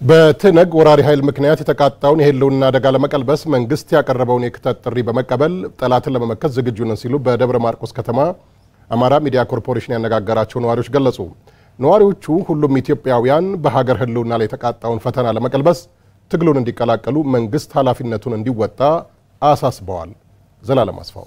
በትነግ ወራሪ ኃይል ምክንያት የተቃጣውን የህልውና አደጋ ለመቀልበስ መንግስት ያቀረበውን የክተት ጥሪ በመቀበል ጠላትን ለመመከት ዝግጁ ነን ሲሉ በደብረ ማርቆስ ከተማ አማራ ሚዲያ ኮርፖሬሽን ያነጋገራቸው ነዋሪዎች ገለጹ። ነዋሪዎቹ ሁሉም ኢትዮጵያውያን በሀገር ህልውና ላይ የተቃጣውን ፈተና ለመቀልበስ ትግሉን እንዲቀላቀሉ መንግስት ኃላፊነቱን እንዲወጣ አሳስበዋል። ዘላለም አስፋው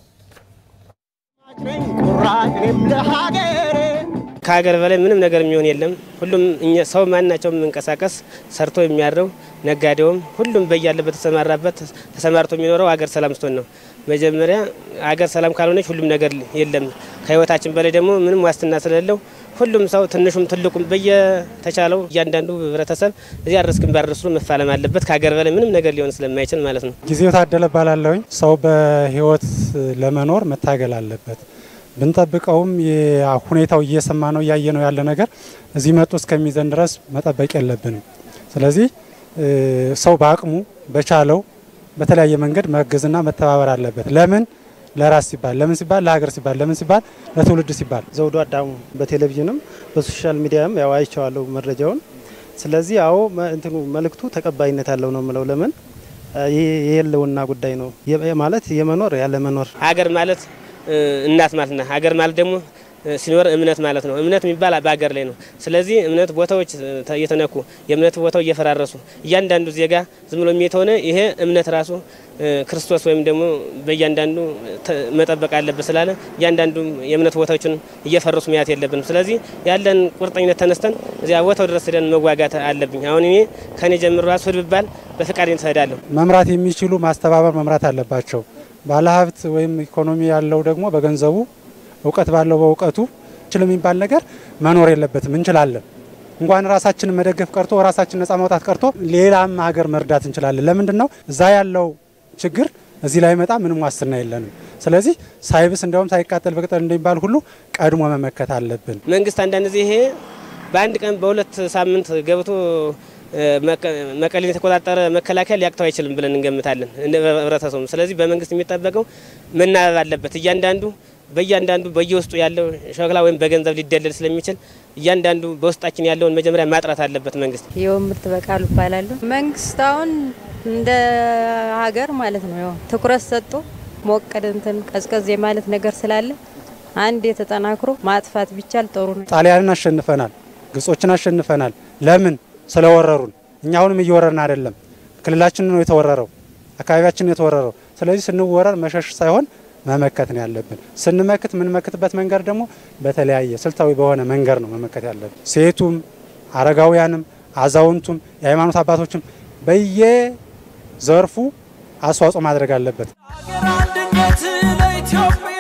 ከሀገር በላይ ምንም ነገር የሚሆን የለም። ሁሉም ሰው ማናቸውም መንቀሳቀስ ሰርቶ የሚያድረው ነጋዴውም፣ ሁሉም በያለበት ተሰማራበት ተሰማርቶ የሚኖረው ሀገር ሰላም ስትሆን ነው። መጀመሪያ ሀገር ሰላም ካልሆነች ሁሉም ነገር የለም። ከህይወታችን በላይ ደግሞ ምንም ዋስትና ስለሌለው ሁሉም ሰው ትንሹም ትልቁም በየተቻለው እያንዳንዱ ህብረተሰብ እዚያ ድረስ ግንባር ድረስ መፋለም አለበት። ከሀገር በላይ ምንም ነገር ሊሆን ስለማይችል ማለት ነው። ጊዜው ታደለ ባላለውኝ ሰው በህይወት ለመኖር መታገል አለበት። ብንጠብቀውም ሁኔታው እየሰማ ነው እያየ ነው ያለ ነገር እዚህ መጡ እስከሚዘን ድረስ መጠበቅ የለብንም። ስለዚህ ሰው በአቅሙ በቻለው በተለያየ መንገድ መገዝና መተባበር አለበት። ለምን ለራስ ሲባል ለምን ሲባል ለሀገር ሲባል ለምን ሲባል ለትውልድ ሲባል። ዘውዱ አዳሙ በቴሌቪዥንም በሶሻል ሚዲያም ያው አይቼዋለሁ መረጃውን። ስለዚህ አዎ እንትኑ መልእክቱ ተቀባይነት ያለው ነው የምለው። ለምን የህልውና ጉዳይ ነው ማለት የመኖር ያለ መኖር ሀገር ማለት እናት ማለት ነው። ሀገር ማለት ደግሞ ሲኖር እምነት ማለት ነው። እምነት የሚባል በሀገር ላይ ነው። ስለዚህ እምነት ቦታዎች እየተነኩ የእምነት ቦታው እየፈራረሱ እያንዳንዱ ዜጋ ዝም ብሎ የተሆነ ይሄ እምነት ራሱ ክርስቶስ ወይም ደግሞ በእያንዳንዱ መጠበቅ አለበት ስላለ እያንዳንዱ የእምነት ቦታዎችን እየፈረሱ መያት የለብንም። ስለዚህ ያለን ቁርጠኝነት ተነስተን እዚያ ቦታው ድረስ ሄደን መዋጋት አለብኝ። አሁን እኔ ከኔ ጀምሮ ራሱ ሂድ ብባል በፍቃድ ትሄዳለሁ። መምራት የሚችሉ ማስተባበር መምራት አለባቸው። ባለሀብት ወይም ኢኮኖሚ ያለው ደግሞ በገንዘቡ እውቀት ባለው በእውቀቱ ችል የሚባል ነገር መኖር የለበትም። እንችላለን። እንኳን ራሳችንን መደገፍ ቀርቶ ራሳችን ነጻ ማውጣት ቀርቶ ሌላም ሀገር መርዳት እንችላለን። ለምንድን ነው እዛ ያለው ችግር እዚህ ላይ መጣ ምንም ዋስትና የለንም። ስለዚህ ሳይብስ እንዲያውም ሳይቃጠል በቅጠል እንደሚባል ሁሉ ቀድሞ መመከት አለብን። መንግስት አንዳንድ ጊዜ ይሄ በአንድ ቀን በሁለት ሳምንት ገብቶ መቀሌን የተቆጣጠረ መከላከያ ሊያቅተው አይችልም ብለን እንገምታለን ህብረተሰቡ። ስለዚህ በመንግስት የሚጠበቀው መናበብ አለበት። እያንዳንዱ በእያንዳንዱ በየውስጡ ያለው ሸክላ ወይም በገንዘብ ሊደለል ስለሚችል እያንዳንዱ በውስጣችን ያለውን መጀመሪያ ማጥራት አለበት መንግስት። የውምርት በቃሉ እባላለሁ። መንግስት አሁን እንደ ሀገር ማለት ነው ያው ትኩረት ሰጥቶ ሞቀድ እንትን ቀዝቀዝ የማለት ነገር ስላለ አንድ የተጠናክሮ ማጥፋት ቢቻል ጥሩ ነው። ጣሊያንን አሸንፈናል፣ ግብጾችን አሸንፈናል። ለምን ስለወረሩን። እኛ አሁንም እየወረርን አይደለም። ክልላችን ነው የተወረረው፣ አካባቢያችን ነው የተወረረው። ስለዚህ ስንወረር መሸሽ ሳይሆን መመከት ነው ያለብን። ስንመክት የምንመክትበት መንገድ ደግሞ በተለያየ ስልታዊ በሆነ መንገድ ነው መመከት ያለብን። ሴቱም፣ አረጋውያንም፣ አዛውንቱም፣ የሃይማኖት አባቶችም በየዘርፉ አስተዋጽኦ ማድረግ አለበት።